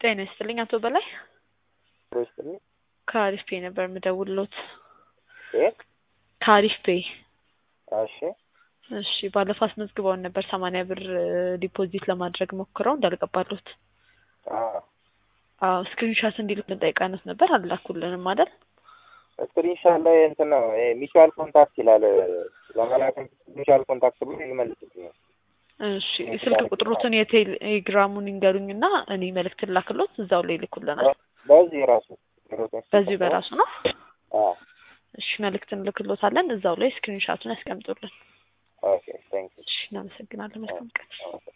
ጤና ይስጥልኝ አቶ በላይ ይስጥልኝ። ከአሪፍ ፔ ነበር የምደውልሎት። የት? ከአሪፍ ፔ እሺ እሺ ባለፈው አስመዝግበውን ነበር ሰማንያ ብር ዲፖዚት ለማድረግ ሞክረው እንዳልገባሉት። አዎ አዎ ስክሪንሻት እንዲልኩልን ጠይቀንዎት ነበር አላኩልንም አይደል? ስክሪንሻት ላይ እንትን ነው ሚቹዋል ኮንታክት ይላል። ለመላክ ሚቹዋል ኮንታክት ብሎ ይመልስልኛል። እሺ ስልክ ቁጥሩትን የቴሌግራሙን ይንገሩኝና እኔ መልእክት ላክሎት እዛው ላይ ይልኩልናል። በዚህ ራሱ በዚህ በራሱ ነው። አዎ እሺ መልእክት እንልክሎታለን እዛው ላይ ስክሪንሻቱን ያስቀምጡልን። ኦኬ ቴንክ ዩ እሺ እናመሰግናለን። መልካም ቀን።